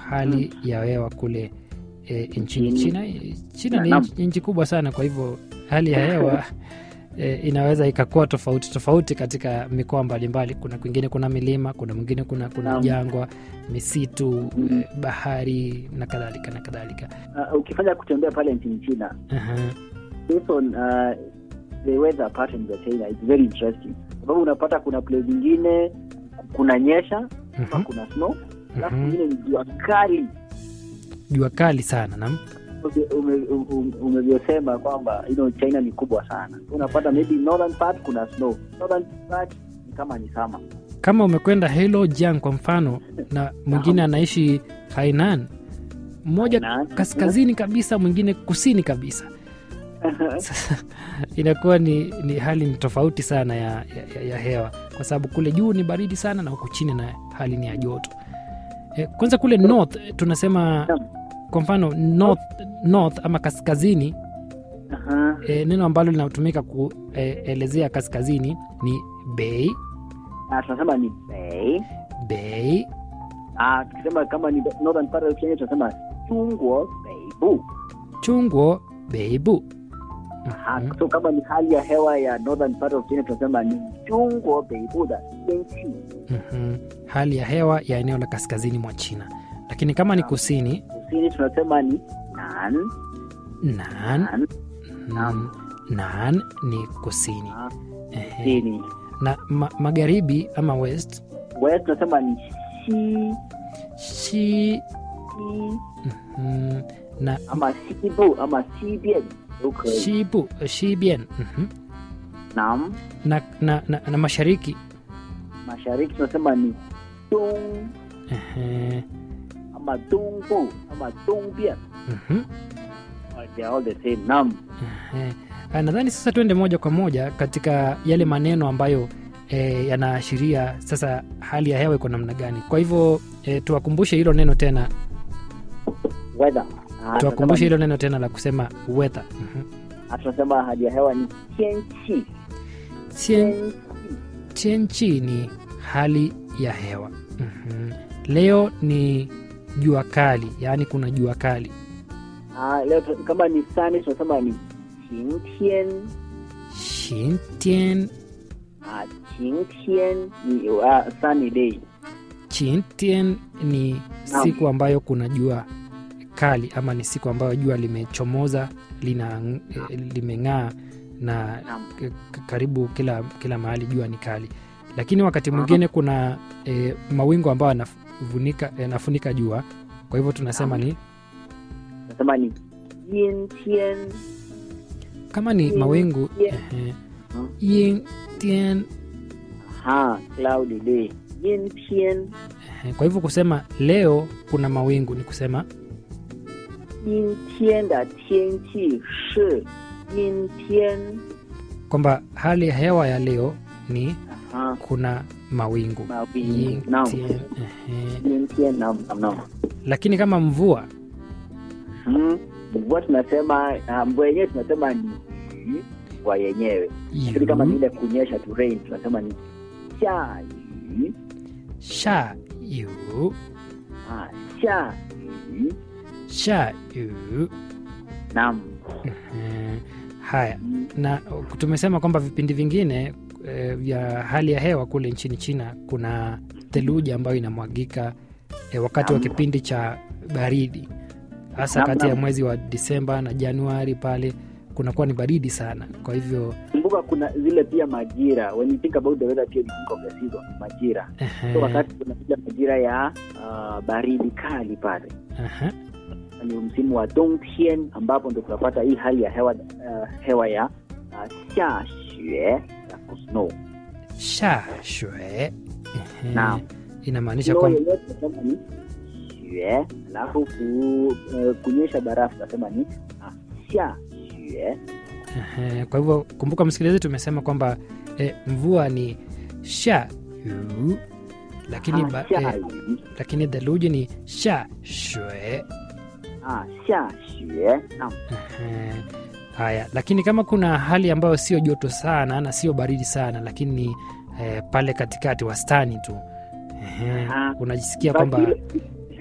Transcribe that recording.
hali ya hewa kule e, nchini Nchini. China. E, China ni Naam. nchi- nchi kubwa sana, kwa hivyo hali ya hewa e, inaweza ikakuwa tofauti tofauti katika mikoa mbalimbali. Kuna kwingine kuna milima, kuna mwingine kuna kuna Naam. jangwa, misitu, Mhm. e, bahari na kadhalika na kadhalika. Uh, ukifanya kutembea pale nchini China Aha. based on uh, the weather patterns ya China it's very interesting, sababu unapata kuna place zingine kuna nyesha ama Mhm. kuna snow, alafu Mhm. kwingine ni jua kali Jua kali sana nam ume- ume- umevyosema kwamba you know, China ni kubwa sana. Unapata maybe northern part kuna snow, southern part ni kama ni summer. kama umekwenda Heilongjiang kwa mfano na mwingine anaishi Hainan, mmoja Hainan. kaskazini kabisa, mwingine kusini kabisa. Sasa inakuwa ni, ni hali ni tofauti sana ya, ya, ya hewa, kwa sababu kule juu ni baridi sana na huku chini na hali ni ya joto. E, kwanza kule north eh, tunasema Naam. kwa mfano north, north ama kaskazini Aha. e, neno ambalo linatumika kuelezea kaskazini ni bei Ah, tunasema ni bei. bei Ah, tukisema kama ni northern part of Kenya tunasema Chungwa Beibu. chungwo beibu Aha, Mhm. so kama ni hali ya hewa ya northern part of Kenya tunasema ni Chungwa Beibu da Tianqi. Mhm. hali ya hewa ya eneo la kaskazini mwa China, lakini kama ni kusini Kusini tunasema ni Nan. nan, Nan. mm, nan ni kusini Ah, Ehe. Kusini. na ma, magharibi ama west West tunasema ni Xi. shi Xi. mhm, na ama Xibu ama Xibian 都可以。 shibu shibian mhm. Naam. na, na, na, na mashariki Mashariki tunasema ni Dong Ehe. ama Dongbu ama Dongbian. Mhm. They are all the same. Naam. Ehe. Ah, nadhani sasa tuende moja kwa moja katika yale maneno ambayo e, yanaashiria sasa hali ya hewa iko namna gani kwa hivyo e, tuwakumbushe hilo neno tena Weather. Ah, tuwakumbushe tunasema hilo neno tena la kusema weather Mhm. ah, tunasema hali ya hewa ni tianqi. Tien- tianchi ni hali ya hewa Mhm. leo ni jua kali yaani kuna jua kali Ah, leo tu- kama ni sunny tunasema ni qingtian. shintien Ah, qingtian ni uh, sunny day. Chintien ni Naam. siku ambayo kuna jua kali ama ni siku ambayo jua limechomoza lina eh, limeng'aa na Naam. k- k- karibu kila kila mahali jua ni kali, lakini wakati mwingine kuna e, mawingu ambayo yanafunika yanafunika jua, kwa hivyo tunasema ni Tunasema ni yintian. kama ni Yin- mawingu yin. ehe, Hmm. yin tien Ha, cloudy day. Yintian. ehe. Kwa hivyo kusema leo kuna mawingu ni kusema 阴天的天气是阴天。 kwamba hali ya hewa ya leo ni Ah, kuna mawingu mawingu. Yin Naam. tien, ehe. 阴天 naam, naam, naam. lakini kama mvua Hmm. Mvua tunasema ah, mvua yenyewe tunasema ni yu, mvua yenyewe. Lakini kama ni yu, ile kunyesha tu rain tunasema ni 下雨 sha yu 啊，下雨。 sha yu Naam. Ehe. haya Mm, na tumesema kwamba vipindi vingine eh, vya hali ya hewa kule nchini China kuna theluji ambayo inamwagika eh, wakati wa Naam. kipindi cha baridi, hasa Naam, kati ya naam. mwezi wa Disemba na Januari. Pale kunakuwa ni baridi sana, kwa hivyo Kumbuka kuna zile pia majira. When you think about the weather pia you think of the season, majira. ehe, So wakati kunakuja majira ya ah, baridi kali pale ehe, ni msimu wa dongtian ambapo ndo tunapata hii hali ya hewa uh, hewa ya uh, xia xue ya kusnow sha shue ehe, Naam. inamaanisha snow kwamba yenyewe tunasema ni xue alafu ku, uh, kunyesha barafu tunasema ni uh, xia xue Ehe, kwa hivyo kumbuka msikilizaji, tumesema kwamba eh, mvua ni sha yu, lakini, ba, xia eh, yu lakini theluji ni sha shue. ah, xia xue naam Ehe, Haya, lakini kama kuna hali ambayo sio joto sana na sio baridi sana, lakini eh, pale katikati wastani tu ehe, Aha. unajisikia Basi kwamba ile-